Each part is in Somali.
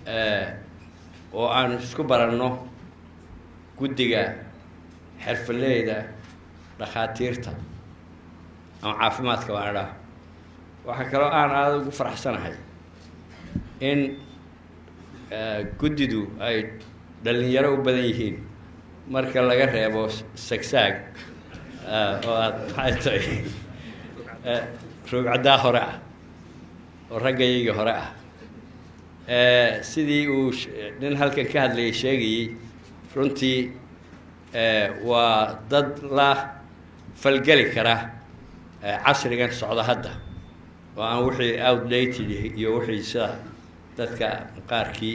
oo aan isku baranno guddiga xirfaleyda dhakhaatiirta ama caafimaadka baan idhaah waxaa kaloo aan aada ugu faraxsanahay in guddidu ay dhalinyaro u badan yihiin marka laga reebo sagsaag oo aada maxay tahay roogcaddaa hore ah oo raggayaygii hore ah sidii uu nin halkan ka hadlayay sheegayey runtii waa dad la falgeli kara casrigan socda hadda oo aan wixii outdated iyo wixii sida dadka qaarkii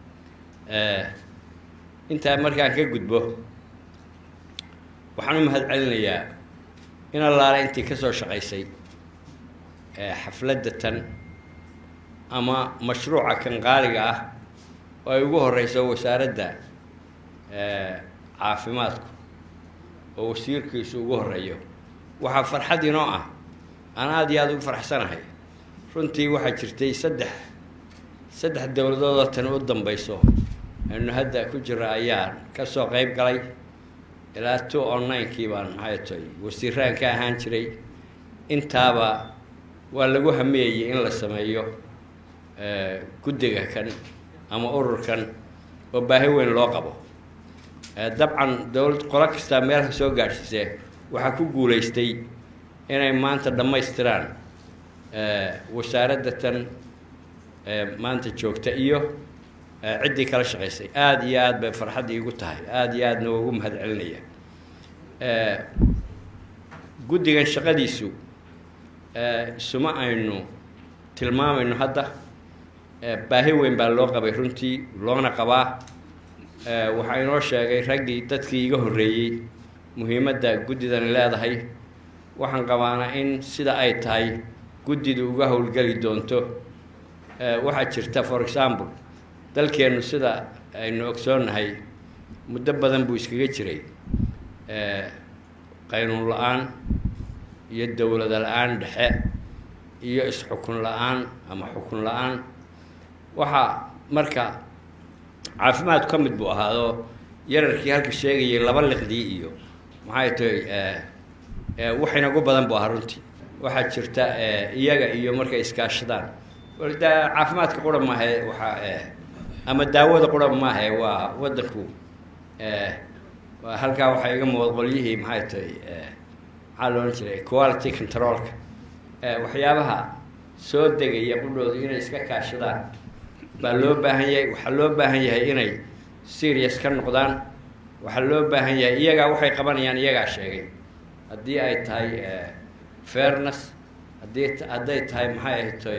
intaa markaan ka gudbo waxaan u mahad celinayaa in allaale intii ka soo shaqaysay xafladda tan ama mashruuca kan qaaliga ah oo ay ugu horeyso wasaaradda caafimaadku oo wasiirkiisu ugu horeeyo waxaa farxad inoo ah aan aada iyo aada ugu faraxsanahay runtii waxaa jirtay saddex saddex dowladoodoo tan u dambeyso aynu hadda ku jira ayaan kasoo qeyb galay ilaa two onlinekii baan maxay tahay wasiiraan ka ahaan jiray intaaba waa lagu hameeyey in la sameeyo guddiga kan ama ururkan oo baahi weyn loo qabo dabcan dowlad qolo kastaa meelka soo gaadhsiisee waxaa ku guulaystay inay maanta dhammaystiraan wasaaradda tan maanta joogta iyo ciddii kala shaqaysay aada iyo aada bay farxad iigu tahay aada iyo aadna waa ugu mahad celinaya guddigan shaqadiisu isuma aynu tilmaamayno hadda baahi weyn baa loo qabay runtii loona qabaa waxaa inoo sheegay raggii dadkii iga horreeyey muhiimadda guddidani leedahay waxaan qabaana in sida ay tahay guddidu uga howlgeli doonto waxaa jirta for example dalkeennu sida aynu ogsoonnahay muddo badan buu iskaga jiray qaynuun la-aan iyo dowlada la-aan dhexe iyo is-xukun la-aan ama xukun la-aan waxaa marka caafimaadku ka mid buu ahaadoo yararkii halka sheegayay laba liqdii iyo maxay tahay wax inagu badan buu ahaa runtii waxaa jirta iyaga iyo markay iskaashadaan da caafimaadka qura maahe waxaa ama daawada qura maahe waa waddanku halkaa waxaa iga muuqda qolyihii maxay tahay maxaa lo odhan jiray quality controlka waxyaabaha soo degaya qudhoodu inay iska kaashadaan baa loo baahan yahay waxaa loo baahan yahay inay serious ka noqdaan waxaa loo baahan yahay iyagaa waxay qabanayaan iyagaa sheegay haddii ay tahay fairness haddii hadday tahay maxay ahay tahay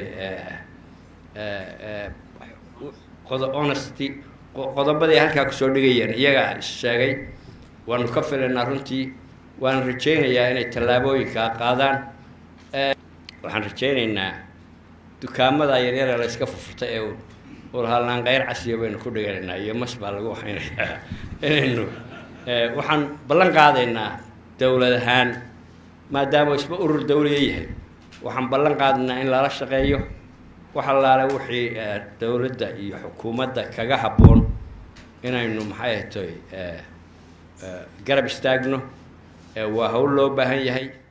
qodo honesty qodobadii halkaa kusoo dhigayeen iyagaa sheegay waanu ka filaynaa runtii waan rajaynayaa inay tallaabooyinkaa qaadaan waxaan rajaynaynaa dukaamada yaryara la iska fufurta ee ulhalnaan keyr casiya baynu ku dhiganaynaa iyo mas baa lagu waxaynayaa inaynu waxaan ballan qaadaynaa dowlad ahaan maadaama isba urur dawliya yahay waxaan ballan qaadaynaa in lala shaqeeyo wax allaale wixii dowladda iyo xukuumadda kaga habboon inaynu maxay ahatoy garab istaagno waa hawl loo baahan yahay